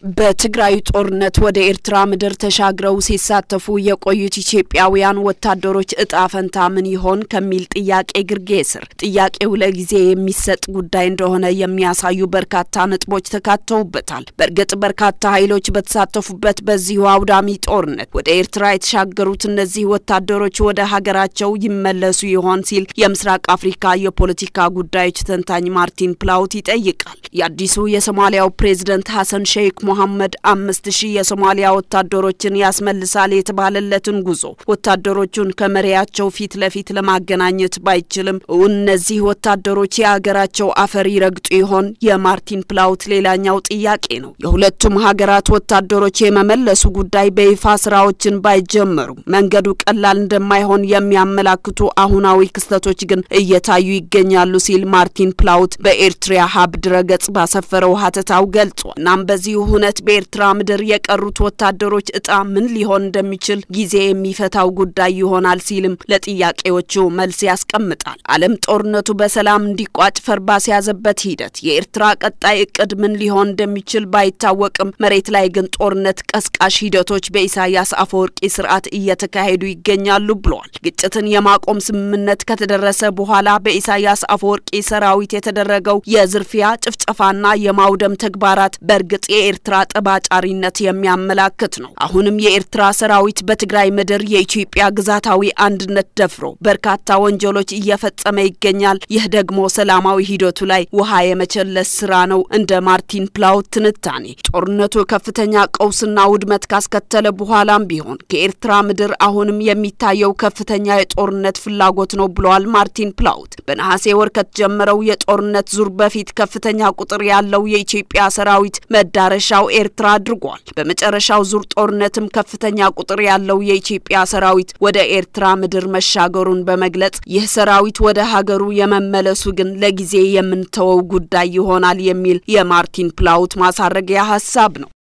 በትግራይ ጦርነት ወደ ኤርትራ ምድር ተሻግረው ሲሳተፉ የቆዩት ኢትዮጵያውያን ወታደሮች እጣ ፈንታ ምን ይሆን ከሚል ጥያቄ ግርጌ ስር ጥያቄው ለጊዜ የሚሰጥ ጉዳይ እንደሆነ የሚያሳዩ በርካታ ነጥቦች ተካተውበታል። በእርግጥ በርካታ ኃይሎች በተሳተፉበት በዚሁ አውዳሚ ጦርነት ወደ ኤርትራ የተሻገሩት እነዚህ ወታደሮች ወደ ሀገራቸው ይመለሱ ይሆን ሲል የምስራቅ አፍሪካ የፖለቲካ ጉዳዮች ተንታኝ ማርቲን ፕላውት ይጠይቃል። የአዲሱ የሶማሊያው ፕሬዝደንት ሐሰን ሼክ ሞሐመድ አምስት ሺህ የሶማሊያ ወታደሮችን ያስመልሳል የተባለለትን ጉዞ ወታደሮቹን ከመሪያቸው ፊት ለፊት ለማገናኘት ባይችልም እውን እነዚህ ወታደሮች የሀገራቸው አፈር ይረግጡ ይሆን የማርቲን ፕላውት ሌላኛው ጥያቄ ነው። የሁለቱም ሀገራት ወታደሮች የመመለሱ ጉዳይ በይፋ ስራዎችን ባይጀመሩ መንገዱ ቀላል እንደማይሆን የሚያመላክቱ አሁናዊ ክስተቶች ግን እየታዩ ይገኛሉ ሲል ማርቲን ፕላውት በኤርትራ ሀብ ድረገጽ ባሰፈረው ሀተታው ገልጿል። እናም በዚሁ ሁነት በኤርትራ ምድር የቀሩት ወታደሮች እጣ ምን ሊሆን እንደሚችል ጊዜ የሚፈታው ጉዳይ ይሆናል ሲልም ለጥያቄዎቹ መልስ ያስቀምጣል። ዓለም ጦርነቱ በሰላም እንዲቋጭ ፈር ባስያዘበት ሂደት የኤርትራ ቀጣይ እቅድ ምን ሊሆን እንደሚችል ባይታወቅም መሬት ላይ ግን ጦርነት ቀስቃሽ ሂደቶች በኢሳያስ አፈወርቂ ስርዓት እየተካሄዱ ይገኛሉ ብለዋል። ግጭትን የማቆም ስምምነት ከተደረሰ በኋላ በኢሳያስ አፈወርቂ ሰራዊት የተደረገው የዝርፊያ ጭፍጨፋና የማውደም ተግባራት በእርግጥ የኤርትራ ጠባጫሪነት የሚያመላክት ነው። አሁንም የኤርትራ ሰራዊት በትግራይ ምድር የኢትዮጵያ ግዛታዊ አንድነት ደፍሮ በርካታ ወንጀሎች እየፈጸመ ይገኛል። ይህ ደግሞ ሰላማዊ ሂደቱ ላይ ውሃ የመቸለስ ስራ ነው። እንደ ማርቲን ፕላውት ትንታኔ ጦርነቱ ከፍተኛ ቀውስና ውድመት ካስከተለ በኋላም ቢሆን ከኤርትራ ምድር አሁንም የሚታየው ከፍተኛ የጦርነት ፍላጎት ነው ብለዋል ማርቲን ፕላውት። በነሐሴ ወር ከተጀመረው የጦርነት ዙር በፊት ከፍተኛ ቁጥር ያለው የኢትዮጵያ ሰራዊት መዳረሻው ኤርትራ አድርጓል። በመጨረሻው ዙር ጦርነትም ከፍተኛ ቁጥር ያለው የኢትዮጵያ ሰራዊት ወደ ኤርትራ ምድር መሻገሩን በመግለጽ ይህ ሰራዊት ወደ ሀገሩ የመመለሱ ግን ለጊዜ የምንተወው ጉዳይ ይሆናል የሚል የማርቲን ፕላውት ማሳረጊያ ሀሳብ ነው።